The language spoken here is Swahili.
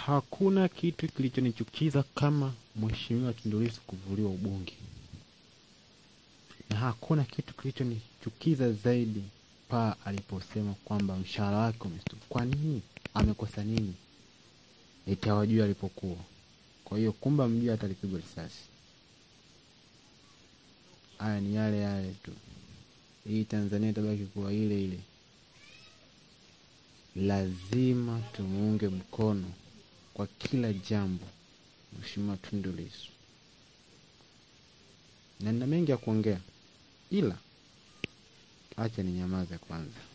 Hakuna kitu kilichonichukiza kama Mheshimiwa Tundu Lissu kuvuliwa ubunge, na hakuna kitu kilichonichukiza zaidi paa aliposema kwamba mshahara wake umestuka. Kwa nini? Amekosa nini? Eti hawajui alipokuwa. Kwa hiyo kumba mjui hata alipigwa risasi. Haya ni yale yale tu. Hii Tanzania itabaki kuwa ile ile. Lazima tumuunge mkono kwa kila jambo Mheshimiwa Tundu Lissu, na nina mengi ya kuongea, ila acha ninyamaze kwanza.